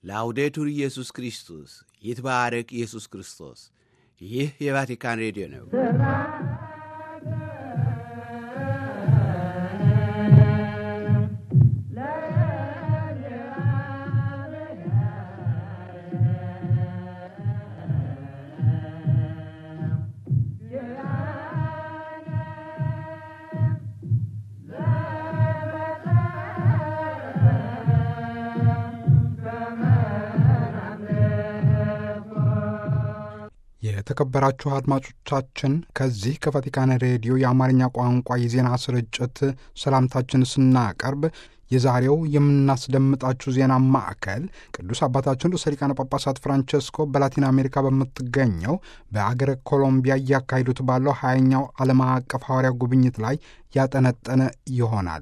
ላውዴቱር ኢየሱስ ክርስቶስ ይትባረክ ኢየሱስ ክርስቶስ። ይህ የቫቲካን ሬዲዮ ነው። የተከበራችሁ አድማጮቻችን ከዚህ ከቫቲካን ሬዲዮ የአማርኛ ቋንቋ የዜና ስርጭት ሰላምታችን ስናቀርብ የዛሬው የምናስደምጣችሁ ዜና ማዕከል ቅዱስ አባታችን ርዕሰ ሊቃነ ጳጳሳት ፍራንቸስኮ በላቲን አሜሪካ በምትገኘው በአገረ ኮሎምቢያ እያካሄዱት ባለው ሀያኛው ዓለም አቀፍ ሐዋርያ ጉብኝት ላይ ያጠነጠነ ይሆናል።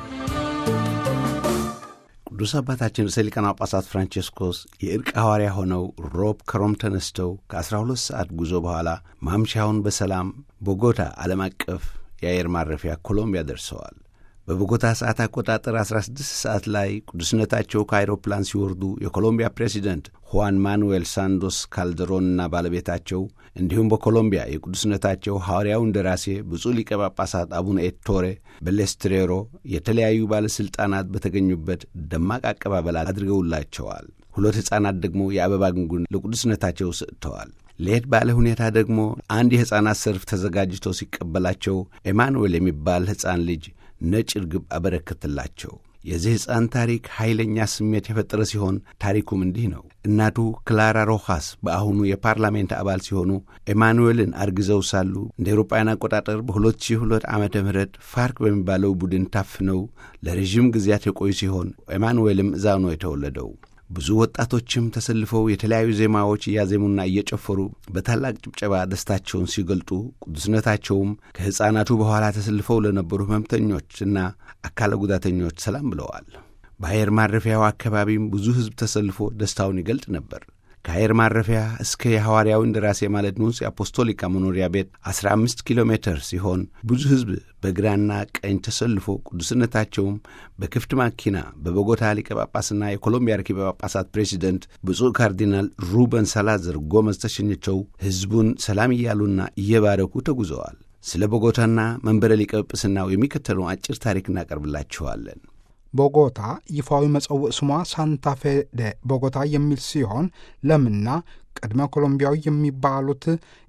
ቅዱስ አባታችን ርዕሰ ሊቃነ ጳጳሳት ፍራንቼስኮስ የእርቅ ሐዋርያ ሆነው ሮብ ከሮም ተነስተው ከ12 ሰዓት ጉዞ በኋላ ማምሻውን በሰላም ቦጎታ ዓለም አቀፍ የአየር ማረፊያ ኮሎምቢያ ደርሰዋል። በቦጎታ ሰዓት አቆጣጠር 16 ሰዓት ላይ ቅዱስነታቸው ከአይሮፕላን ሲወርዱ የኮሎምቢያ ፕሬዚደንት ሁዋን ማኑዌል ሳንዶስ ካልደሮንና ባለቤታቸው እንዲሁም በኮሎምቢያ የቅዱስነታቸው ሐዋርያው እንደራሴ ብፁዕ ሊቀ ጳጳሳት አቡነ ኤቶሬ በሌስትሬሮ የተለያዩ ባለሥልጣናት በተገኙበት ደማቅ አቀባበል አድርገውላቸዋል። ሁለት ሕፃናት ደግሞ የአበባ ጉንጉን ለቅዱስነታቸው ሰጥተዋል። ለየት ባለ ሁኔታ ደግሞ አንድ የሕፃናት ሰልፍ ተዘጋጅቶ ሲቀበላቸው ኤማኑኤል የሚባል ሕፃን ልጅ ነጭ ርግብ አበረከትላቸው። የዚህ ሕፃን ታሪክ ኃይለኛ ስሜት የፈጠረ ሲሆን ታሪኩም እንዲህ ነው። እናቱ ክላራ ሮሃስ በአሁኑ የፓርላሜንት አባል ሲሆኑ ኤማኑኤልን አርግዘው ሳሉ እንደ ኤሮጳውያን አቆጣጠር በ2002 ዓመተ ምህረት ፋርክ በሚባለው ቡድን ታፍነው ለረዥም ጊዜያት የቆዩ ሲሆን ኤማኑኤልም እዛው ነው የተወለደው። ብዙ ወጣቶችም ተሰልፈው የተለያዩ ዜማዎች እያዜሙና እየጨፈሩ በታላቅ ጭብጨባ ደስታቸውን ሲገልጡ ቅዱስነታቸውም ከሕፃናቱ በኋላ ተሰልፈው ለነበሩ ሕመምተኞችና አካለ ጉዳተኞች ሰላም ብለዋል። በአየር ማረፊያው አካባቢም ብዙ ሕዝብ ተሰልፎ ደስታውን ይገልጥ ነበር። ከአየር ማረፊያ እስከ የሐዋርያው እንደራሴ ማለት ኑንስ የአፖስቶሊካ መኖሪያ ቤት 15 ኪሎ ሜትር ሲሆን ብዙ ሕዝብ በግራና ቀኝ ተሰልፎ ቅዱስነታቸውም በክፍት ማኪና በቦጎታ ሊቀ ጳጳስና የኮሎምቢያ ርኪበ ጳጳሳት ፕሬዚደንት ብፁዕ ካርዲናል ሩበን ሳላዘር ጎመዝ ተሸኝተው ሕዝቡን ሰላም እያሉና እየባረኩ ተጉዘዋል። ስለ ቦጎታና መንበረ ሊቀ ጵጵስናው የሚከተለውን አጭር ታሪክ እናቀርብላችኋለን። ቦጎታ ይፋዊ መጸውዕ ስሟ ሳንታፌ ደ ቦጎታ የሚል ሲሆን ለምና ቅድመ ኮሎምቢያዊ የሚባሉት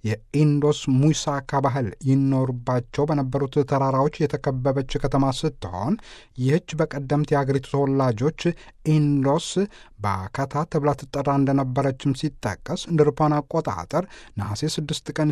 የኢንዶስ ሙሳካ ባህል ይኖሩባቸው በነበሩት ተራራዎች የተከበበች ከተማ ስትሆን ይህች በቀደምት የአገሪቱ ተወላጆች ኢንዶስ ባካታ ተብላ ትጠራ እንደነበረችም ሲጠቀስ እንደ አውሮፓውያን አቆጣጠር ነሐሴ 6 ቀን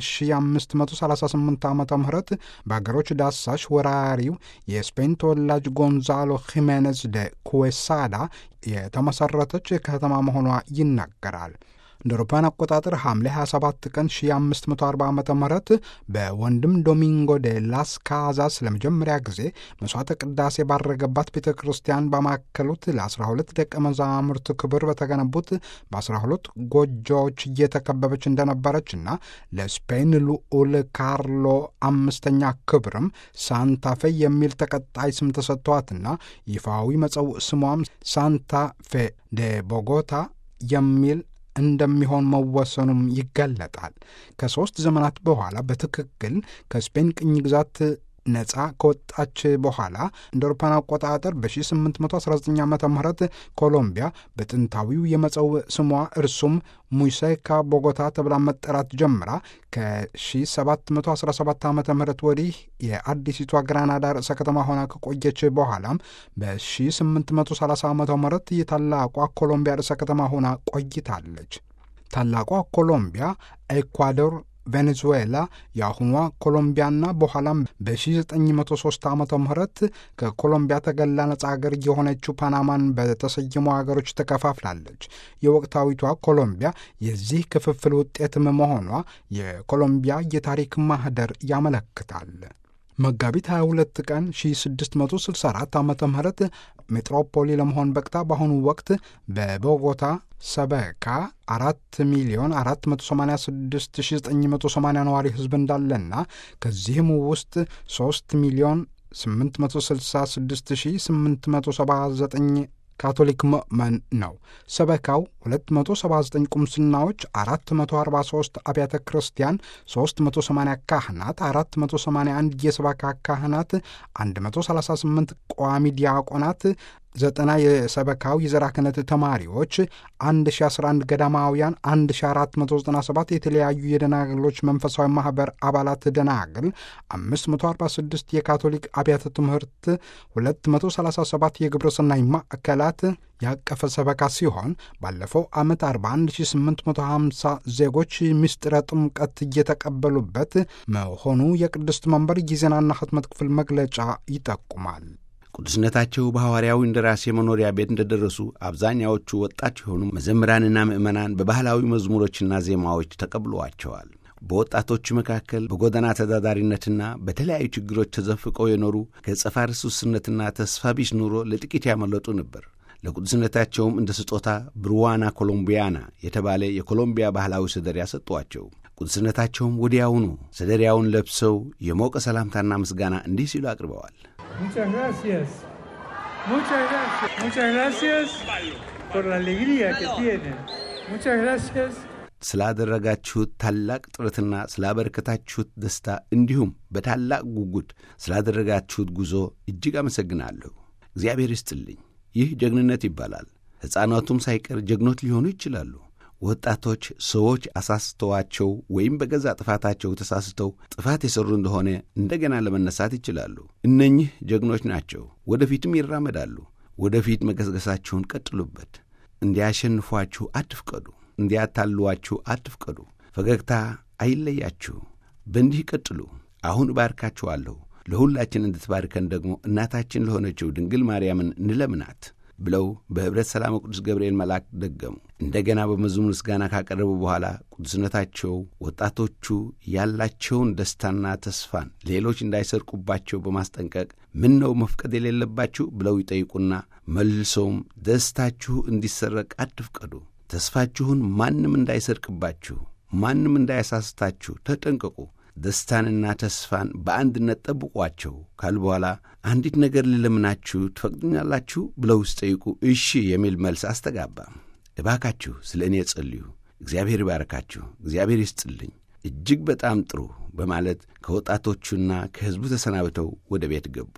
1538 ዓ ም በአገሮች ዳሳሽ ወራሪው የስፔን ተወላጅ ጎንዛሎ ሂሜኔዝ ደ ኩዌሳዳ የተመሠረተች ከተማ መሆኗ ይናገራል። እንደ አውሮፓውያን አቆጣጠር ሐምሌ 27 ቀን 1540 ዓ ም በወንድም ዶሚንጎ ደ ላስ ካዛስ ለመጀመሪያ ጊዜ መሥዋዕተ ቅዳሴ ባረገባት ቤተ ክርስቲያን ባማከሉት ለ12 ደቀ መዛሙርት ክብር በተገነቡት በ12 ጎጆዎች እየተከበበች እንደነበረችና ለስፔን ልዑል ካርሎ አምስተኛ ክብርም ሳንታፌ የሚል ተቀጣይ ስም ተሰጥቷትና ይፋዊ መጸውዕ ስሟም ሳንታፌ ደ ቦጎታ የሚል እንደሚሆን መወሰኑም ይገለጣል። ከሦስት ዘመናት በኋላ በትክክል ከስፔን ቅኝ ግዛት ነፃ ከወጣች በኋላ እንደ አውሮፓውያን አቆጣጠር በ1819 ዓ ም ኮሎምቢያ በጥንታዊው የመጸውዕ ስሟ እርሱም ሙሴካ ቦጎታ ተብላ መጠራት ጀምራ ከ1717 ዓ ም ወዲህ የአዲሲቷ ግራናዳ ርዕሰ ከተማ ሆና ከቆየች በኋላም በ1830 ዓ ም የታላቋ ኮሎምቢያ ርዕሰ ከተማ ሆና ቆይታለች። ታላቋ ኮሎምቢያ ኤኳዶር ቬኔዙዌላ የአሁኗ ኮሎምቢያና በኋላም በ1903 ዓ ም ከኮሎምቢያ ተገላ ነጻ ሀገር የሆነችው ፓናማን በተሰየሙ ሀገሮች ተከፋፍላለች። የወቅታዊቷ ኮሎምቢያ የዚህ ክፍፍል ውጤትም መሆኗ የኮሎምቢያ የታሪክ ማህደር ያመለክታል። መጋቢት 22 ቀን 1664 ዓ ም ሜትሮፖሊ ለመሆን በቅታ በአሁኑ ወቅት በቦጎታ ሰበካ አራት ሚሊዮን 486980 ነዋሪ ሕዝብ እንዳለና ከዚህም ውስጥ 3 ሚሊዮን 866879 ካቶሊክ ምእመን ነው። ሰበካው 279 ቁምስናዎች፣ 443 አብያተ ክርስቲያን፣ 380 ካህናት፣ 481 የሰበካ ካህናት፣ 138 ቋሚ ዲያቆናት ዘጠና የሰበካው የዘራ ክህነት ተማሪዎች 1011 ገዳማውያን 1497 የተለያዩ የደናግሎች መንፈሳዊ ማኅበር አባላት ደናግል 546 የካቶሊክ አብያተ ትምህርት 237 የግብረ ሰናይ ማዕከላት ያቀፈ ሰበካ ሲሆን ባለፈው ዓመት 41850 ዜጎች ምስጢረ ጥምቀት እየተቀበሉበት መሆኑ የቅድስት መንበር የዜናና ሕትመት ክፍል መግለጫ ይጠቁማል። ቅዱስነታቸው በሐዋርያዊ እንደራሴ መኖሪያ ቤት እንደደረሱ አብዛኛዎቹ ወጣት የሆኑ መዘምራንና ምዕመናን በባህላዊ መዝሙሮችና ዜማዎች ተቀብለዋቸዋል። በወጣቶቹ መካከል በጎዳና ተዳዳሪነትና በተለያዩ ችግሮች ተዘፍቀው የኖሩ ከጸፋ ርሱስነትና ተስፋ ቢስ ኑሮ ለጥቂት ያመለጡ ነበር። ለቅዱስነታቸውም እንደ ስጦታ ብሩዋና ኮሎምቢያና የተባለ የኮሎምቢያ ባህላዊ ሰደሪያ ሰጧቸው። ቅዱስነታቸውም ወዲያውኑ ሰደሪያውን ለብሰው የሞቀ ሰላምታና ምስጋና እንዲህ ሲሉ አቅርበዋል። Muchas gracias. Muchas gracias. Muchas gracias por la alegría que tienen. Muchas gracias. ስላደረጋችሁት ታላቅ ጥረትና ስላበረከታችሁት ደስታ እንዲሁም በታላቅ ጉጉት ስላደረጋችሁት ጉዞ እጅግ አመሰግናለሁ። እግዚአብሔር ይስጥልኝ። ይህ ጀግንነት ይባላል። ሕፃናቱም ሳይቀር ጀግኖት ሊሆኑ ይችላሉ። ወጣቶች ሰዎች አሳስተዋቸው ወይም በገዛ ጥፋታቸው ተሳስተው ጥፋት የሠሩ እንደሆነ እንደገና ለመነሳት ይችላሉ። እነኚህ ጀግኖች ናቸው። ወደፊትም ይራመዳሉ። ወደፊት መገስገሳችሁን ቀጥሉበት። እንዲያሸንፏችሁ አትፍቀዱ። እንዲያታልሏችሁ አትፍቀዱ። ፈገግታ አይለያችሁ። በእንዲህ ቀጥሉ። አሁን እባርካችኋለሁ። ለሁላችን እንድትባርከን ደግሞ እናታችን ለሆነችው ድንግል ማርያምን እንለምናት ብለው በኅብረት ሰላም ቅዱስ ገብርኤል መልአክ ደገሙ። እንደገና በመዝሙር ምስጋና ካቀረቡ በኋላ ቅዱስነታቸው ወጣቶቹ ያላቸውን ደስታና ተስፋን ሌሎች እንዳይሰርቁባቸው በማስጠንቀቅ ምን ነው መፍቀድ የሌለባችሁ ብለው ይጠይቁና መልሰውም ደስታችሁ እንዲሰረቅ አትፍቀዱ፣ ተስፋችሁን ማንም እንዳይሰርቅባችሁ፣ ማንም እንዳያሳስታችሁ ተጠንቀቁ ደስታንና ተስፋን በአንድነት ጠብቋቸው ካሉ በኋላ አንዲት ነገር ልለምናችሁ ትፈቅዱኛላችሁ ብለው ሲጠይቁ እሺ የሚል መልስ አስተጋባ። እባካችሁ ስለ እኔ ጸልዩ፣ እግዚአብሔር ይባርካችሁ፣ እግዚአብሔር ይስጥልኝ፣ እጅግ በጣም ጥሩ በማለት ከወጣቶቹና ከሕዝቡ ተሰናብተው ወደ ቤት ገቡ።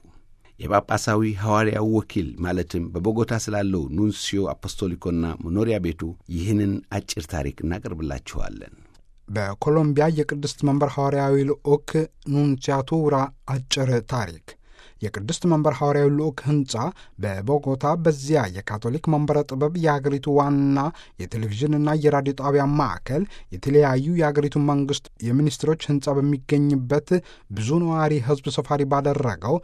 የጳጳሳዊ ሐዋርያው ወኪል ማለትም በቦጎታ ስላለው ኑንሲዮ አፖስቶሊኮና መኖሪያ ቤቱ ይህንን አጭር ታሪክ እናቀርብላችኋለን። በኮሎምቢያ የቅድስት መንበር ሐዋርያዊ ልዑክ ኑንሲያቱራ አጭር ታሪክ የቅድስት መንበር ሐዋርያዊ ልዑክ ሕንፃ በቦጎታ በዚያ የካቶሊክ መንበረ ጥበብ የሀገሪቱ ዋና የቴሌቪዥንና የራዲዮ ጣቢያ ማዕከል የተለያዩ የሀገሪቱ መንግስት የሚኒስትሮች ሕንፃ በሚገኝበት ብዙ ነዋሪ ሕዝብ ሰፋሪ ባደረገው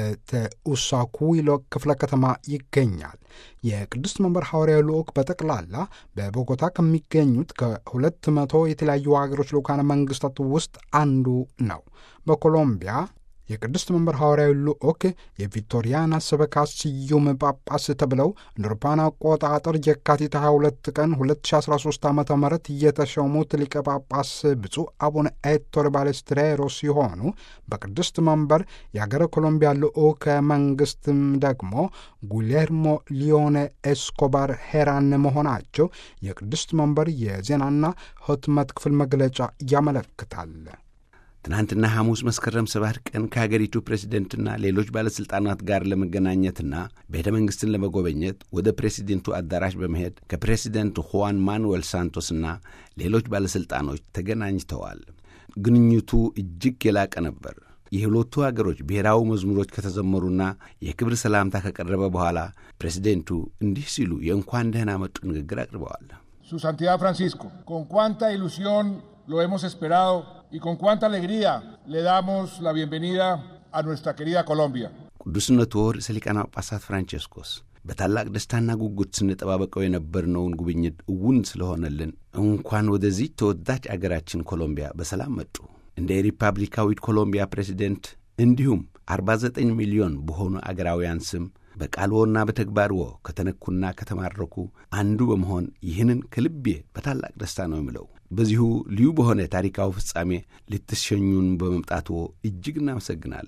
በተኡሳኩዊሎ ክፍለ ከተማ ይገኛል። የቅድስት መንበር ሐዋርያዊ ልዑክ በጠቅላላ በቦጎታ ከሚገኙት ከሁለት መቶ የተለያዩ ሀገሮች ልዑካነ መንግስታት ውስጥ አንዱ ነው። በኮሎምቢያ የቅድስት መንበር ሐዋርያዊ ልዑክ የቪክቶሪያና ሰበካ ስዩም ጳጳስ ተብለው እንደ አውሮፓውያን አቆጣጠር የካቲት 22 ቀን 2013 ዓ ም የተሾሙት ሊቀ ጳጳስ ብፁዕ አቡነ ኤቶር ባሌስትሬሮ ሲሆኑ በቅድስት መንበር የአገረ ኮሎምቢያ ልዑከ መንግስትም ደግሞ ጉሌርሞ ሊዮኔ ኤስኮባር ሄራን መሆናቸው የቅድስት መንበር የዜናና ሕትመት ክፍል መግለጫ ያመለክታል። ትናንትና ሐሙስ መስከረም ሰባት ቀን ከሀገሪቱ ፕሬዚደንትና ሌሎች ባለሥልጣናት ጋር ለመገናኘትና ቤተ መንግሥትን ለመጎበኘት ወደ ፕሬዚደንቱ አዳራሽ በመሄድ ከፕሬዚደንት ሁዋን ማኑዌል ሳንቶስና ሌሎች ባለሥልጣኖች ተገናኝተዋል። ግንኙቱ እጅግ የላቀ ነበር። የሁለቱ አገሮች ብሔራዊ መዝሙሮች ከተዘመሩና የክብር ሰላምታ ከቀረበ በኋላ ፕሬዚደንቱ እንዲህ ሲሉ የእንኳን ደህና መጡ ንግግር አቅርበዋል። Su Santidad Francisco, con cuánta ilusión lo hemos esperado y con cuánta alegría le damos la bienvenida a nuestra querida Colombia. ቅዱስነቱ ርዕሰ ሊቃነ ጳጳሳት ፍራንቼስኮስ በታላቅ ደስታና ጉጉት ስንጠባበቀው የነበርነውን ጉብኝት እውን ስለሆነልን እንኳን ወደዚህ ተወዳጅ አገራችን ኮሎምቢያ በሰላም መጡ። እንደ ሪፐብሊካዊት ኮሎምቢያ ፕሬዚደንት እንዲሁም 49 ሚሊዮን በሆኑ አገራውያን ስም በቃልዎና በተግባርዎ ከተነኩና ከተማረኩ አንዱ በመሆን ይህንን ከልቤ በታላቅ ደስታ ነው የምለው። በዚሁ ልዩ በሆነ ታሪካዊ ፍጻሜ ልትሸኙን በመምጣትዎ እጅግ እናመሰግናለን።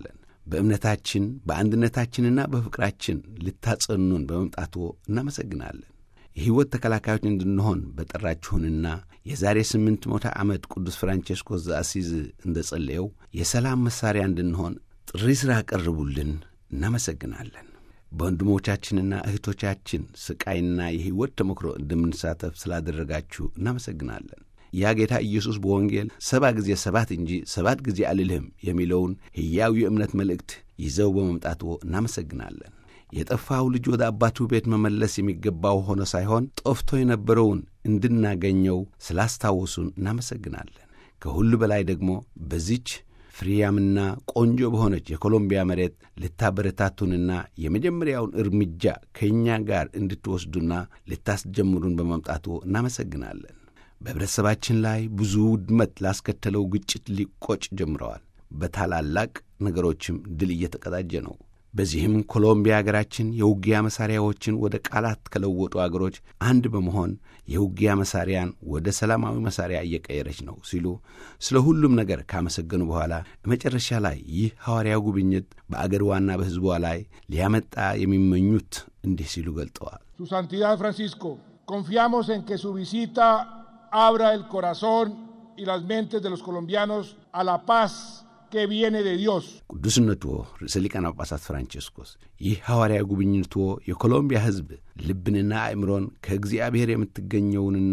በእምነታችን በአንድነታችንና በፍቅራችን ልታጸኑን በመምጣቱ እናመሰግናለን። የሕይወት ተከላካዮች እንድንሆን በጠራችሁንና የዛሬ ስምንት መቶ ዓመት ቅዱስ ፍራንቼስኮስ ዘአሲዝ እንደ ጸለየው የሰላም መሣሪያ እንድንሆን ጥሪ ሥራ ቀርቡልን። እናመሰግናለን። በወንድሞቻችንና እህቶቻችን ስቃይና የሕይወት ተሞክሮ እንደምንሳተፍ ስላደረጋችሁ እናመሰግናለን። ያ ጌታ ኢየሱስ በወንጌል ሰባ ጊዜ ሰባት እንጂ ሰባት ጊዜ አልልህም የሚለውን ሕያው የእምነት መልእክት ይዘው በመምጣቱ እናመሰግናለን። የጠፋው ልጅ ወደ አባቱ ቤት መመለስ የሚገባው ሆኖ ሳይሆን ጠፍቶ የነበረውን እንድናገኘው ስላስታወሱን እናመሰግናለን። ከሁሉ በላይ ደግሞ በዚች ፍሬያምና ቆንጆ በሆነች የኮሎምቢያ መሬት ልታበረታቱንና የመጀመሪያውን እርምጃ ከእኛ ጋር እንድትወስዱና ልታስጀምሩን በመምጣቱ እናመሰግናለን። በኅብረተሰባችን ላይ ብዙ ውድመት ላስከተለው ግጭት ሊቆጭ ጀምረዋል። በታላላቅ ነገሮችም ድል እየተቀዳጀ ነው። በዚህም ኮሎምቢያ አገራችን የውጊያ መሣሪያዎችን ወደ ቃላት ከለወጡ አገሮች አንድ በመሆን የውጊያ መሣሪያን ወደ ሰላማዊ መሣሪያ እየቀየረች ነው ሲሉ ስለ ሁሉም ነገር ካመሰገኑ በኋላ መጨረሻ ላይ ይህ ሐዋርያው ጉብኝት በአገር ዋና በሕዝቧ ላይ ሊያመጣ የሚመኙት እንዲህ ሲሉ ገልጠዋል። Su Santidad Francisco, confiamos en que su visita abra el corazón y las mentes de los colombianos a la paz que viene de Dios. ቅዱስነትዎ ርዕሰ ሊቃነ ጳጳሳት ፍራንቼስኮስ ይህ ሐዋርያ ጉብኝትዎ የኮሎምቢያ ሕዝብ ልብንና አእምሮን ከእግዚአብሔር የምትገኘውንና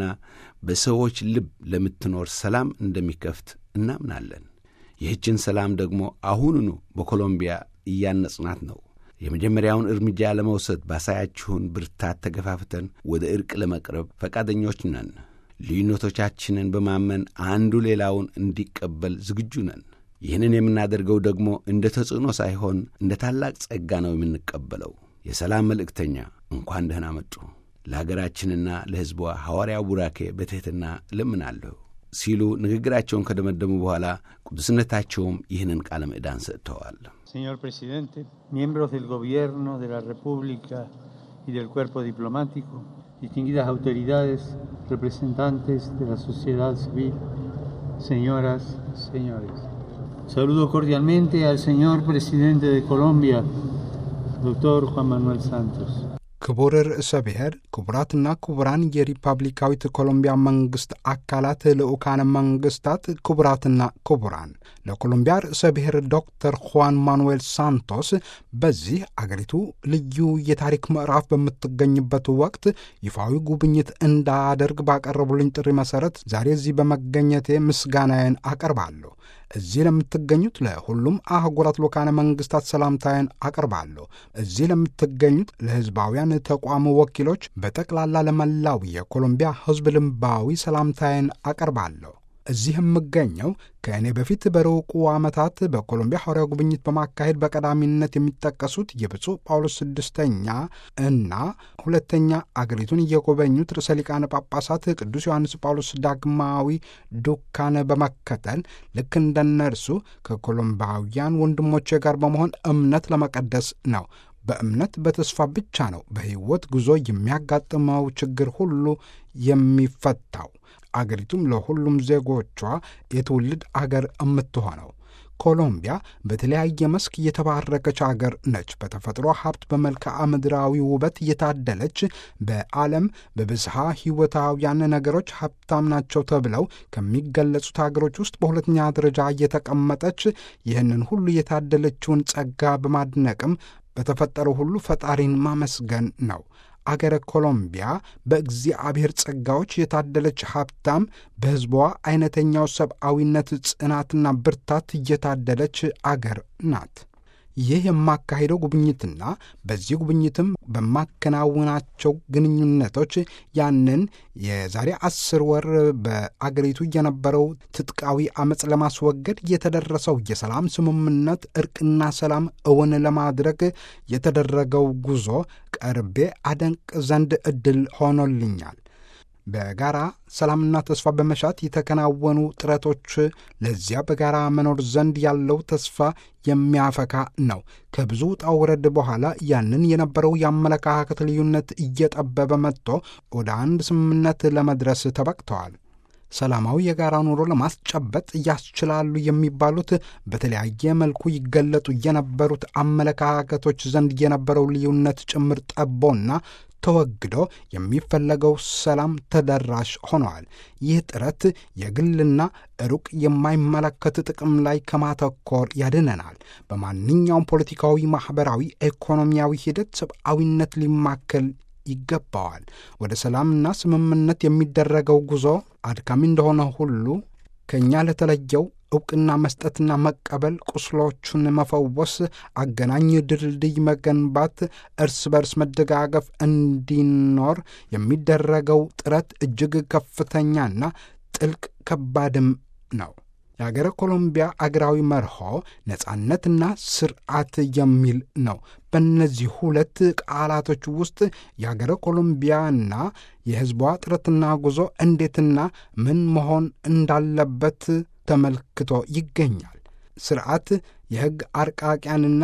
በሰዎች ልብ ለምትኖር ሰላም እንደሚከፍት እናምናለን። ይህችን ሰላም ደግሞ አሁኑኑ በኮሎምቢያ እያነጽናት ነው። የመጀመሪያውን እርምጃ ለመውሰድ ባሳያችሁን ብርታት ተገፋፍተን ወደ ዕርቅ ለመቅረብ ፈቃደኞች ነን። ልዩነቶቻችንን በማመን አንዱ ሌላውን እንዲቀበል ዝግጁ ነን። ይህንን የምናደርገው ደግሞ እንደ ተጽዕኖ ሳይሆን እንደ ታላቅ ጸጋ ነው የምንቀበለው። የሰላም መልእክተኛ እንኳን ደህና መጡ። ለአገራችንና ለሕዝቧ ሐዋርያው ቡራኬ በትሕትና እለምናለሁ ሲሉ ንግግራቸውን ከደመደሙ በኋላ ቅዱስነታቸውም ይህንን ቃለ ምዕዳን ሰጥተዋል። Señor presidente, miembros del Gobierno de la República y del cuerpo diplomático, distinguidas autoridades, representantes de la sociedad civil, señoras y señores. Saludo cordialmente al señor presidente de Colombia, doctor Juan Manuel Santos. ክቡር ርዕሰ ብሔር፣ ክቡራትና ክቡራን የሪፐብሊካዊት ኮሎምቢያ መንግሥት አካላት ልዑካነ መንግሥታት፣ ክቡራትና ክቡራን ለኮሎምቢያ ርዕሰ ብሔር ዶክተር ሁዋን ማኑዌል ሳንቶስ በዚህ አገሪቱ ልዩ የታሪክ ምዕራፍ በምትገኝበት ወቅት ይፋዊ ጉብኝት እንዳደርግ ባቀረቡልኝ ጥሪ መሠረት ዛሬ እዚህ በመገኘቴ ምስጋናዬን አቀርባለሁ። እዚህ ለምትገኙት ለሁሉም አህጉራት ልዑካነ መንግሥታት ሰላምታዬን አቀርባለሁ። እዚህ ለምትገኙት ለሕዝባውያን ተቋም ወኪሎች በጠቅላላ ለመላው የኮሎምቢያ ሕዝብ ልምባዊ ሰላምታዬን አቀርባለሁ። እዚህ የምገኘው ከእኔ በፊት በሩቁ ዓመታት በኮሎምቢያ ሐዋርያ ጉብኝት በማካሄድ በቀዳሚነት የሚጠቀሱት የብፁዕ ጳውሎስ ስድስተኛ እና ሁለተኛ አገሪቱን እየጎበኙት ርዕሰ ሊቃነ ጳጳሳት ቅዱስ ዮሐንስ ጳውሎስ ዳግማዊ ዱካን በመከተል ልክ እንደነርሱ ከኮሎምባውያን ወንድሞቼ ጋር በመሆን እምነት ለመቀደስ ነው። በእምነት በተስፋ ብቻ ነው በሕይወት ጉዞ የሚያጋጥመው ችግር ሁሉ የሚፈታው። አገሪቱም ለሁሉም ዜጎቿ የትውልድ አገር የምትሆነው። ኮሎምቢያ በተለያየ መስክ የተባረከች አገር ነች። በተፈጥሮ ሀብት፣ በመልክዓ ምድራዊ ውበት የታደለች በዓለም በብዝሃ ሕይወታውያን ነገሮች ሀብታም ናቸው ተብለው ከሚገለጹት አገሮች ውስጥ በሁለተኛ ደረጃ የተቀመጠች ይህንን ሁሉ የታደለችውን ጸጋ በማድነቅም በተፈጠረው ሁሉ ፈጣሪን ማመስገን ነው። አገረ ኮሎምቢያ በእግዚአብሔር ጸጋዎች የታደለች ሀብታም፣ በሕዝቧ አይነተኛው ሰብአዊነት ጽናትና ብርታት እየታደለች አገር ናት። ይህ የማካሄደው ጉብኝትና በዚህ ጉብኝትም በማከናውናቸው ግንኙነቶች ያንን የዛሬ አስር ወር በአገሪቱ የነበረው ትጥቃዊ አመፅ ለማስወገድ የተደረሰው የሰላም ስምምነት እርቅና ሰላም እውን ለማድረግ የተደረገው ጉዞ ቀርቤ አደንቅ ዘንድ ዕድል ሆኖልኛል። በጋራ ሰላምና ተስፋ በመሻት የተከናወኑ ጥረቶች ለዚያ በጋራ መኖር ዘንድ ያለው ተስፋ የሚያፈካ ነው። ከብዙ ውጣ ውረድ በኋላ ያንን የነበረው የአመለካከት ልዩነት እየጠበበ መጥቶ ወደ አንድ ስምምነት ለመድረስ ተበቅተዋል። ሰላማዊ የጋራ ኑሮ ለማስጨበጥ ያስችላሉ የሚባሉት በተለያየ መልኩ ይገለጡ የነበሩት አመለካከቶች ዘንድ የነበረው ልዩነት ጭምር ጠቦና ተወግዶ የሚፈለገው ሰላም ተደራሽ ሆነዋል። ይህ ጥረት የግልና ሩቅ የማይመለከት ጥቅም ላይ ከማተኮር ያድነናል። በማንኛውም ፖለቲካዊ፣ ማኅበራዊ፣ ኢኮኖሚያዊ ሂደት ሰብአዊነት ሊማከል ይገባዋል። ወደ ሰላምና ስምምነት የሚደረገው ጉዞ አድካሚ እንደሆነ ሁሉ ከእኛ ለተለየው ዕውቅና መስጠትና መቀበል፣ ቁስሎቹን መፈወስ፣ አገናኝ ድልድይ መገንባት፣ እርስ በርስ መደጋገፍ እንዲኖር የሚደረገው ጥረት እጅግ ከፍተኛና ጥልቅ ከባድም ነው። የአገረ ኮሎምቢያ አገራዊ መርሆ ነጻነትና ስርዓት የሚል ነው። በእነዚህ ሁለት ቃላቶች ውስጥ የአገረ ኮሎምቢያና የሕዝቧ ጥረትና ጉዞ እንዴትና ምን መሆን እንዳለበት ተመልክቶ ይገኛል። ስርዓት የሕግ አርቃቂያንና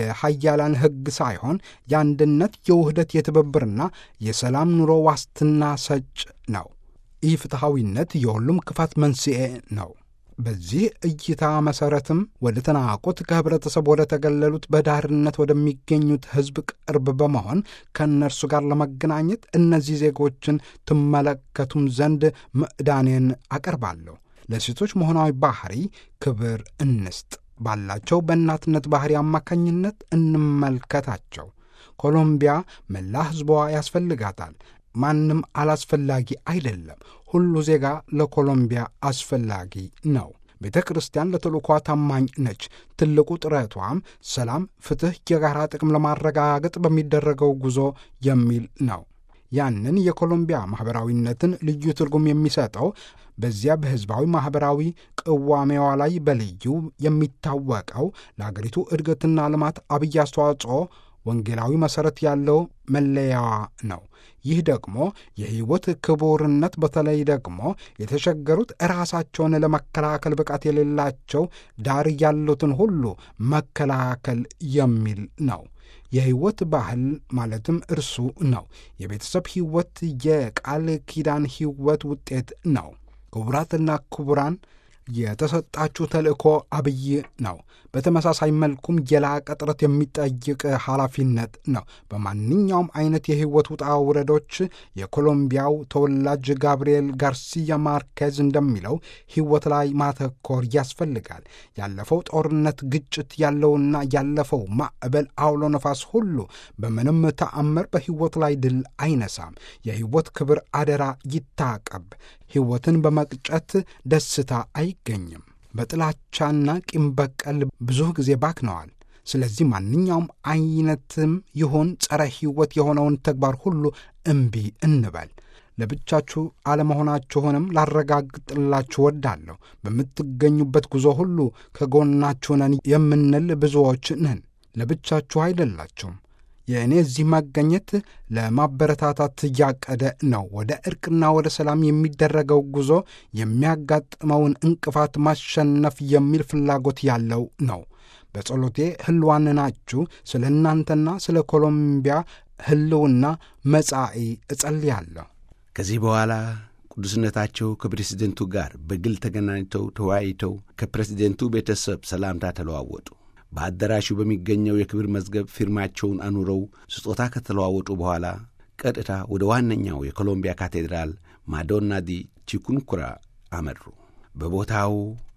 የሀያላን ሕግ ሳይሆን የአንድነት፣ የውህደት፣ የትብብርና የሰላም ኑሮ ዋስትና ሰጭ ነው። ይህ ፍትሐዊነት የሁሉም ክፋት መንስኤ ነው። በዚህ እይታ መሠረትም ወደ ተናቁት ከህብረተሰብ ወደ ተገለሉት በዳርነት ወደሚገኙት ሕዝብ ቅርብ በመሆን ከእነርሱ ጋር ለመገናኘት እነዚህ ዜጎችን ትመለከቱም ዘንድ ምዕዳኔን አቀርባለሁ። ለሴቶች መሆናዊ ባህሪ ክብር እንስጥ። ባላቸው በእናትነት ባህሪ አማካኝነት እንመልከታቸው። ኮሎምቢያ መላ ሕዝቧ ያስፈልጋታል። ማንም አላስፈላጊ አይደለም። ሁሉ ዜጋ ለኮሎምቢያ አስፈላጊ ነው። ቤተ ክርስቲያን ለተልእኳ ታማኝ ነች። ትልቁ ጥረቷም ሰላም፣ ፍትሕ፣ የጋራ ጥቅም ለማረጋገጥ በሚደረገው ጉዞ የሚል ነው። ያንን የኮሎምቢያ ማኅበራዊነትን ልዩ ትርጉም የሚሰጠው በዚያ በሕዝባዊ ማኅበራዊ ቅዋሜዋ ላይ በልዩ የሚታወቀው ለአገሪቱ እድገትና ልማት አብይ አስተዋጽኦ ወንጌላዊ መሠረት ያለው መለያዋ ነው። ይህ ደግሞ የሕይወት ክቡርነት በተለይ ደግሞ የተቸገሩት ራሳቸውን ለመከላከል ብቃት የሌላቸው ዳር ያሉትን ሁሉ መከላከል የሚል ነው። የሕይወት ባህል ማለትም እርሱ ነው። የቤተሰብ ሕይወት የቃል ኪዳን ሕይወት ውጤት ነው። ክቡራትና ክቡራን የተሰጣችሁ ተልእኮ አብይ ነው። በተመሳሳይ መልኩም የላቀ ጥረት የሚጠይቅ ኃላፊነት ነው። በማንኛውም አይነት የሕይወት ውጣ ውረዶች የኮሎምቢያው ተወላጅ ጋብርኤል ጋርሲያ ማርኬዝ እንደሚለው ሕይወት ላይ ማተኮር ያስፈልጋል። ያለፈው ጦርነት፣ ግጭት ያለውና ያለፈው ማዕበል፣ አውሎ ነፋስ ሁሉ በምንም ተአምር በሕይወት ላይ ድል አይነሳም። የሕይወት ክብር አደራ ይታቀብ። ሕይወትን በመቅጨት ደስታ አይገኝም። በጥላቻና ቂም በቀል ብዙ ጊዜ ባክነዋል። ስለዚህ ማንኛውም አይነትም ይሁን ጸረ ሕይወት የሆነውን ተግባር ሁሉ እምቢ እንበል። ለብቻችሁ አለመሆናችሁንም ላረጋግጥላችሁ ወዳለሁ። በምትገኙበት ጉዞ ሁሉ ከጎናችሁ ነን የምንል ብዙዎች ነን። ለብቻችሁ አይደላችሁም። የእኔ እዚህ መገኘት ለማበረታታት እያቀደ ነው። ወደ እርቅና ወደ ሰላም የሚደረገው ጉዞ የሚያጋጥመውን እንቅፋት ማሸነፍ የሚል ፍላጎት ያለው ነው። በጸሎቴ ሕልዋን ናችሁ። ስለ እናንተና ስለ ኮሎምቢያ ሕልውና መጻኢ እጸልያለሁ። ከዚህ በኋላ ቅዱስነታቸው ከፕሬዚደንቱ ጋር በግል ተገናኝተው ተወያይተው ከፕሬዚደንቱ ቤተሰብ ሰላምታ ተለዋወጡ። በአዳራሹ በሚገኘው የክብር መዝገብ ፊርማቸውን አኑረው ስጦታ ከተለዋወጡ በኋላ ቀጥታ ወደ ዋነኛው የኮሎምቢያ ካቴድራል ማዶና ዲ ቺኩንኩራ አመሩ። በቦታው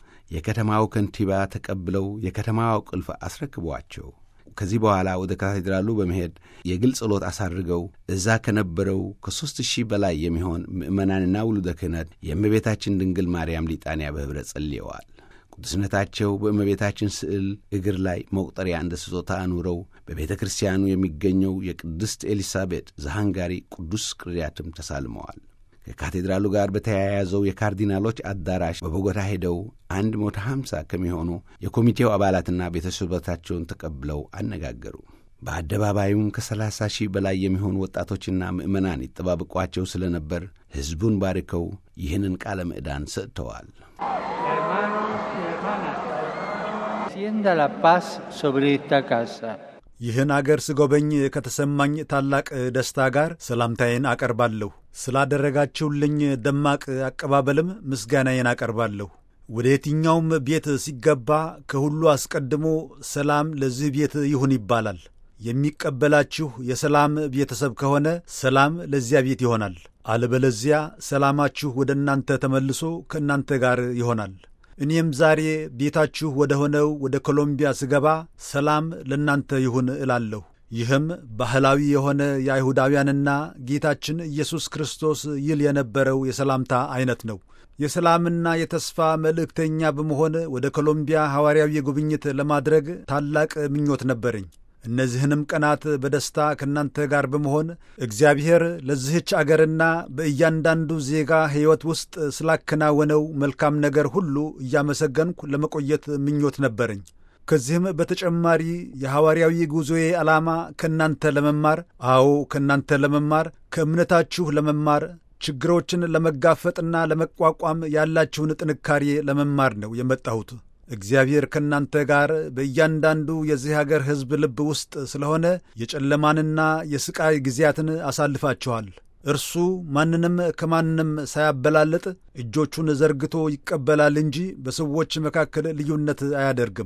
የከተማው ከንቲባ ተቀብለው የከተማው ቁልፍ አስረክቧቸው ከዚህ በኋላ ወደ ካቴድራሉ በመሄድ የግል ጸሎት አሳርገው እዛ ከነበረው ከሦስት ሺህ በላይ የሚሆን ምዕመናንና ውሉደ ክህነት የእመቤታችን ድንግል ማርያም ሊጣንያ በኅብረት ጸልየዋል። ቅዱስነታቸው በእመቤታችን ስዕል እግር ላይ መቁጠሪያ እንደ ስጦታ አኑረው በቤተ ክርስቲያኑ የሚገኘው የቅድስት ኤሊሳቤጥ ዘሃንጋሪ ቅዱስ ቅርያትም ተሳልመዋል። ከካቴድራሉ ጋር በተያያዘው የካርዲናሎች አዳራሽ በቦጎታ ሄደው አንድ መቶ ሀምሳ ከሚሆኑ የኮሚቴው አባላትና ቤተሰቦቻቸውን ተቀብለው አነጋገሩ። በአደባባዩም ከሰላሳ ሺህ በላይ የሚሆኑ ወጣቶችና ምዕመናን ይጠባበቋቸው ስለነበር ሕዝቡን ባርከው ይህንን ቃለ ምዕዳን ሰጥተዋል። Sienda la paz sobre esta casa. ይህን አገር ስጎበኝ ከተሰማኝ ታላቅ ደስታ ጋር ሰላምታዬን አቀርባለሁ። ስላደረጋችሁልኝ ደማቅ አቀባበልም ምስጋናዬን አቀርባለሁ። ወደ የትኛውም ቤት ሲገባ ከሁሉ አስቀድሞ ሰላም ለዚህ ቤት ይሁን ይባላል። የሚቀበላችሁ የሰላም ቤተሰብ ከሆነ ሰላም ለዚያ ቤት ይሆናል። አለበለዚያ ሰላማችሁ ወደ እናንተ ተመልሶ ከእናንተ ጋር ይሆናል። እኔም ዛሬ ቤታችሁ ወደ ሆነው ወደ ኮሎምቢያ ስገባ ሰላም ለእናንተ ይሁን እላለሁ። ይህም ባህላዊ የሆነ የአይሁዳውያንና ጌታችን ኢየሱስ ክርስቶስ ይል የነበረው የሰላምታ ዐይነት ነው። የሰላምና የተስፋ መልእክተኛ በመሆን ወደ ኮሎምቢያ ሐዋርያዊ ጉብኝት ለማድረግ ታላቅ ምኞት ነበረኝ። እነዚህንም ቀናት በደስታ ከእናንተ ጋር በመሆን እግዚአብሔር ለዚህች አገርና በእያንዳንዱ ዜጋ ሕይወት ውስጥ ስላከናወነው መልካም ነገር ሁሉ እያመሰገንኩ ለመቆየት ምኞት ነበረኝ። ከዚህም በተጨማሪ የሐዋርያዊ ጉዞዬ ዓላማ ከእናንተ ለመማር አዎ፣ ከእናንተ ለመማር ከእምነታችሁ ለመማር ችግሮችን ለመጋፈጥና ለመቋቋም ያላችሁን ጥንካሬ ለመማር ነው የመጣሁት። እግዚአብሔር ከእናንተ ጋር በእያንዳንዱ የዚህ አገር ሕዝብ ልብ ውስጥ ስለሆነ የጨለማንና የሥቃይ ጊዜያትን አሳልፋችኋል። እርሱ ማንንም ከማንም ሳያበላልጥ እጆቹን ዘርግቶ ይቀበላል እንጂ በሰዎች መካከል ልዩነት አያደርግም።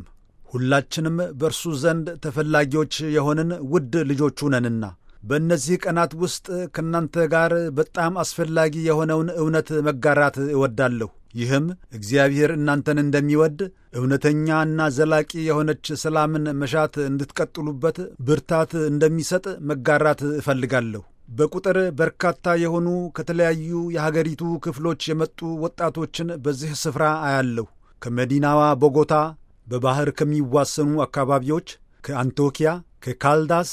ሁላችንም በእርሱ ዘንድ ተፈላጊዎች የሆንን ውድ ልጆቹ ነንና በእነዚህ ቀናት ውስጥ ከእናንተ ጋር በጣም አስፈላጊ የሆነውን እውነት መጋራት እወዳለሁ። ይህም እግዚአብሔር እናንተን እንደሚወድ እውነተኛና ዘላቂ የሆነች ሰላምን መሻት እንድትቀጥሉበት ብርታት እንደሚሰጥ መጋራት እፈልጋለሁ። በቁጥር በርካታ የሆኑ ከተለያዩ የሀገሪቱ ክፍሎች የመጡ ወጣቶችን በዚህ ስፍራ አያለሁ። ከመዲናዋ ቦጎታ፣ በባሕር ከሚዋሰኑ አካባቢዎች፣ ከአንቶኪያ፣ ከካልዳስ፣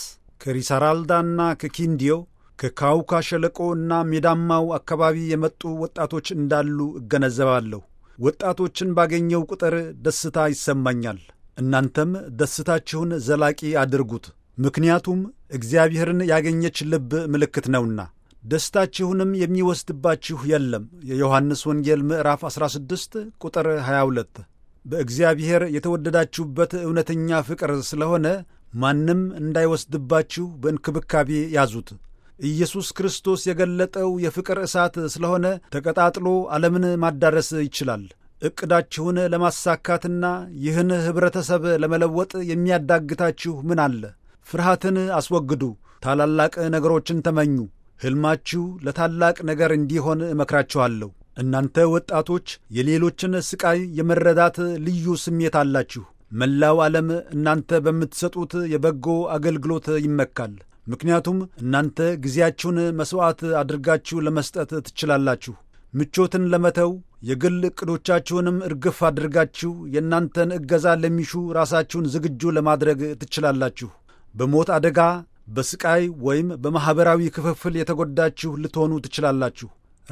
ከሪሳራልዳና ከኪንዲዮ ከካውካ ሸለቆ እና ሜዳማው አካባቢ የመጡ ወጣቶች እንዳሉ እገነዘባለሁ። ወጣቶችን ባገኘው ቁጥር ደስታ ይሰማኛል። እናንተም ደስታችሁን ዘላቂ አድርጉት፣ ምክንያቱም እግዚአብሔርን ያገኘች ልብ ምልክት ነውና። ደስታችሁንም የሚወስድባችሁ የለም። የዮሐንስ ወንጌል ምዕራፍ 16 ቁጥር 22። በእግዚአብሔር የተወደዳችሁበት እውነተኛ ፍቅር ስለሆነ ማንም እንዳይወስድባችሁ በእንክብካቤ ያዙት። ኢየሱስ ክርስቶስ የገለጠው የፍቅር እሳት ስለሆነ ተቀጣጥሎ ዓለምን ማዳረስ ይችላል። ዕቅዳችሁን ለማሳካትና ይህን ኅብረተሰብ ለመለወጥ የሚያዳግታችሁ ምን አለ? ፍርሃትን አስወግዱ። ታላላቅ ነገሮችን ተመኙ። ሕልማችሁ ለታላቅ ነገር እንዲሆን እመክራችኋለሁ። እናንተ ወጣቶች የሌሎችን ሥቃይ የመረዳት ልዩ ስሜት አላችሁ። መላው ዓለም እናንተ በምትሰጡት የበጎ አገልግሎት ይመካል። ምክንያቱም እናንተ ጊዜያችሁን መሥዋዕት አድርጋችሁ ለመስጠት ትችላላችሁ። ምቾትን ለመተው የግል ዕቅዶቻችሁንም እርግፍ አድርጋችሁ የእናንተን እገዛ ለሚሹ ራሳችሁን ዝግጁ ለማድረግ ትችላላችሁ። በሞት አደጋ፣ በሥቃይ ወይም በማኅበራዊ ክፍፍል የተጎዳችሁ ልትሆኑ ትችላላችሁ።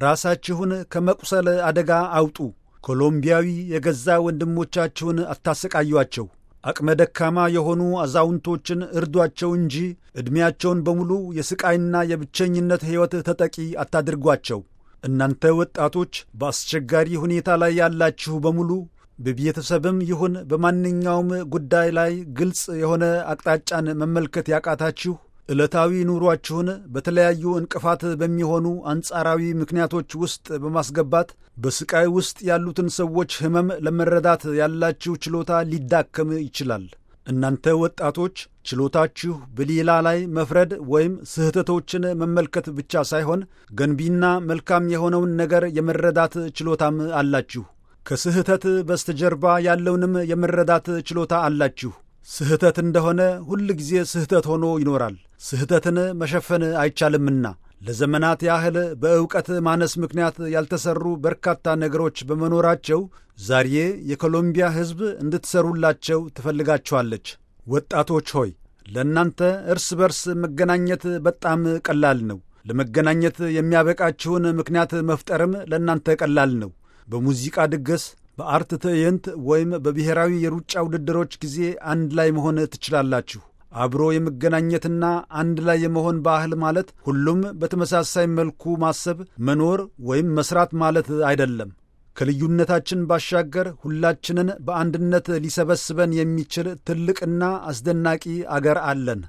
ራሳችሁን ከመቁሰል አደጋ አውጡ። ኮሎምቢያዊ የገዛ ወንድሞቻችሁን አታሰቃዩአቸው። አቅመ ደካማ የሆኑ አዛውንቶችን እርዷቸው እንጂ ዕድሜያቸውን በሙሉ የሥቃይና የብቸኝነት ሕይወት ተጠቂ አታድርጓቸው። እናንተ ወጣቶች በአስቸጋሪ ሁኔታ ላይ ያላችሁ በሙሉ በቤተሰብም ይሁን በማንኛውም ጉዳይ ላይ ግልጽ የሆነ አቅጣጫን መመልከት ያቃታችሁ ዕለታዊ ኑሯችሁን በተለያዩ እንቅፋት በሚሆኑ አንጻራዊ ምክንያቶች ውስጥ በማስገባት በሥቃይ ውስጥ ያሉትን ሰዎች ሕመም ለመረዳት ያላችሁ ችሎታ ሊዳከም ይችላል። እናንተ ወጣቶች ችሎታችሁ በሌላ ላይ መፍረድ ወይም ስህተቶችን መመልከት ብቻ ሳይሆን ገንቢና መልካም የሆነውን ነገር የመረዳት ችሎታም አላችሁ። ከስህተት በስተጀርባ ያለውንም የመረዳት ችሎታ አላችሁ። ስህተት እንደሆነ ሁል ጊዜ ስህተት ሆኖ ይኖራል። ስህተትን መሸፈን አይቻልምና ለዘመናት ያህል በእውቀት ማነስ ምክንያት ያልተሰሩ በርካታ ነገሮች በመኖራቸው ዛሬ የኮሎምቢያ ሕዝብ እንድትሰሩላቸው ትፈልጋችኋለች። ወጣቶች ሆይ ለእናንተ እርስ በርስ መገናኘት በጣም ቀላል ነው። ለመገናኘት የሚያበቃችሁን ምክንያት መፍጠርም ለእናንተ ቀላል ነው። በሙዚቃ ድግስ፣ በአርት ትዕይንት ወይም በብሔራዊ የሩጫ ውድድሮች ጊዜ አንድ ላይ መሆን ትችላላችሁ። አብሮ የመገናኘትና አንድ ላይ የመሆን ባህል ማለት ሁሉም በተመሳሳይ መልኩ ማሰብ፣ መኖር ወይም መስራት ማለት አይደለም። ከልዩነታችን ባሻገር ሁላችንን በአንድነት ሊሰበስበን የሚችል ትልቅና አስደናቂ አገር አለን።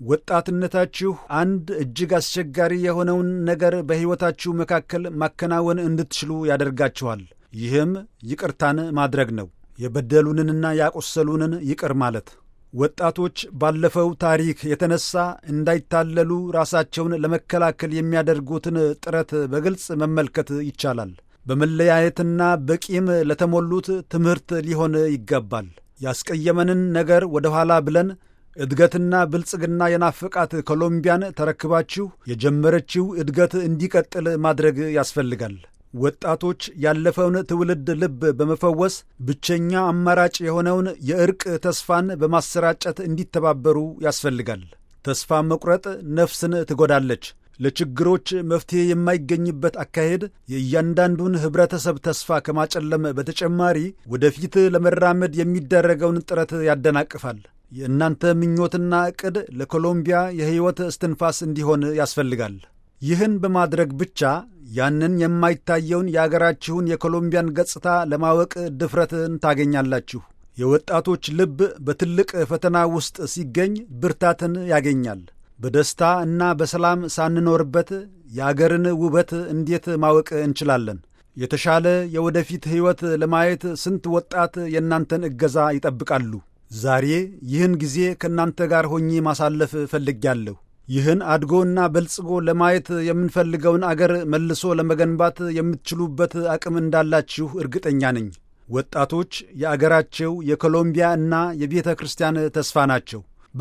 ወጣትነታችሁ አንድ እጅግ አስቸጋሪ የሆነውን ነገር በሕይወታችሁ መካከል ማከናወን እንድትችሉ ያደርጋችኋል። ይህም ይቅርታን ማድረግ ነው። የበደሉንንና ያቆሰሉንን ይቅር ማለት። ወጣቶች ባለፈው ታሪክ የተነሳ እንዳይታለሉ ራሳቸውን ለመከላከል የሚያደርጉትን ጥረት በግልጽ መመልከት ይቻላል። በመለያየትና በቂም ለተሞሉት ትምህርት ሊሆን ይገባል። ያስቀየመንን ነገር ወደ ኋላ ብለን እድገትና ብልጽግና የናፍቃት ኮሎምቢያን ተረክባችሁ የጀመረችው እድገት እንዲቀጥል ማድረግ ያስፈልጋል። ወጣቶች ያለፈውን ትውልድ ልብ በመፈወስ ብቸኛ አማራጭ የሆነውን የእርቅ ተስፋን በማሰራጨት እንዲተባበሩ ያስፈልጋል። ተስፋ መቁረጥ ነፍስን ትጎዳለች። ለችግሮች መፍትሔ የማይገኝበት አካሄድ የእያንዳንዱን ኅብረተሰብ ተስፋ ከማጨለም በተጨማሪ ወደፊት ለመራመድ የሚደረገውን ጥረት ያደናቅፋል። የእናንተ ምኞትና ዕቅድ ለኮሎምቢያ የሕይወት እስትንፋስ እንዲሆን ያስፈልጋል። ይህን በማድረግ ብቻ ያንን የማይታየውን የአገራችሁን የኮሎምቢያን ገጽታ ለማወቅ ድፍረትን ታገኛላችሁ። የወጣቶች ልብ በትልቅ ፈተና ውስጥ ሲገኝ ብርታትን ያገኛል። በደስታ እና በሰላም ሳንኖርበት የአገርን ውበት እንዴት ማወቅ እንችላለን? የተሻለ የወደፊት ሕይወት ለማየት ስንት ወጣት የእናንተን እገዛ ይጠብቃሉ? ዛሬ ይህን ጊዜ ከእናንተ ጋር ሆኜ ማሳለፍ እፈልጋለሁ። ይህን አድጎና በልጽጎ ለማየት የምንፈልገውን አገር መልሶ ለመገንባት የምትችሉበት አቅም እንዳላችሁ እርግጠኛ ነኝ። ወጣቶች የአገራቸው የኮሎምቢያ እና የቤተ ክርስቲያን ተስፋ ናቸው።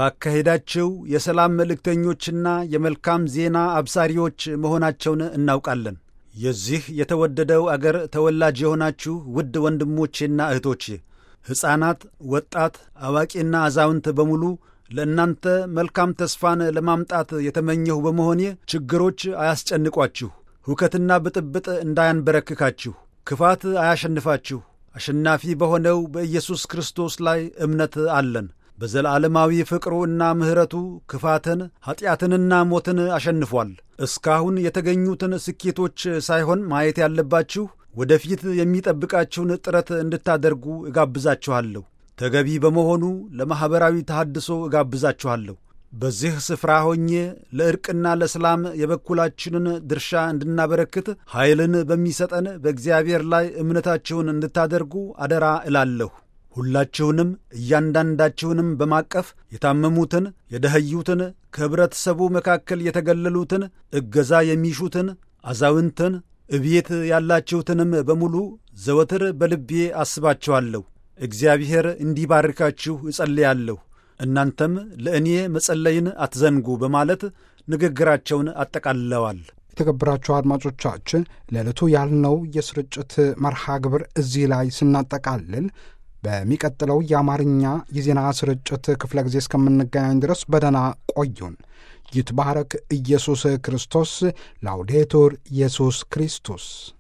ባካሄዳቸው የሰላም መልእክተኞችና የመልካም ዜና አብሳሪዎች መሆናቸውን እናውቃለን። የዚህ የተወደደው አገር ተወላጅ የሆናችሁ ውድ ወንድሞቼና እህቶቼ ሕፃናት፣ ወጣት፣ አዋቂና አዛውንት በሙሉ ለእናንተ መልካም ተስፋን ለማምጣት የተመኘሁ በመሆኔ ችግሮች አያስጨንቋችሁ፣ ሁከትና ብጥብጥ እንዳያንበረክካችሁ፣ ክፋት አያሸንፋችሁ። አሸናፊ በሆነው በኢየሱስ ክርስቶስ ላይ እምነት አለን። በዘላለማዊ ፍቅሩ እና ምሕረቱ ክፋትን ኀጢአትንና ሞትን አሸንፏል። እስካሁን የተገኙትን ስኬቶች ሳይሆን ማየት ያለባችሁ ወደፊት የሚጠብቃችሁን ጥረት እንድታደርጉ እጋብዛችኋለሁ። ተገቢ በመሆኑ ለማኅበራዊ ተሐድሶ እጋብዛችኋለሁ። በዚህ ስፍራ ሆኜ ለዕርቅና ለሰላም የበኩላችንን ድርሻ እንድናበረክት ኃይልን በሚሰጠን በእግዚአብሔር ላይ እምነታችሁን እንድታደርጉ አደራ እላለሁ። ሁላችሁንም እያንዳንዳችሁንም በማቀፍ የታመሙትን፣ የደኸዩትን፣ ከኅብረተሰቡ መካከል የተገለሉትን፣ እገዛ የሚሹትን፣ አዛውንትን፣ እቤት ያላችሁትንም በሙሉ ዘወትር በልቤ አስባችኋለሁ። እግዚአብሔር እንዲባርካችሁ እጸልያለሁ። እናንተም ለእኔ መጸለይን አትዘንጉ በማለት ንግግራቸውን አጠቃልለዋል። የተከበራችሁ አድማጮቻችን ለዕለቱ ያልነው የስርጭት መርሃ ግብር እዚህ ላይ ስናጠቃልል በሚቀጥለው የአማርኛ የዜና ስርጭት ክፍለ ጊዜ እስከምንገናኝ ድረስ በደህና ቆዩን። ይትባረክ ኢየሱስ ክርስቶስ። ላውዴቱር ኢየሱስ ክርስቶስ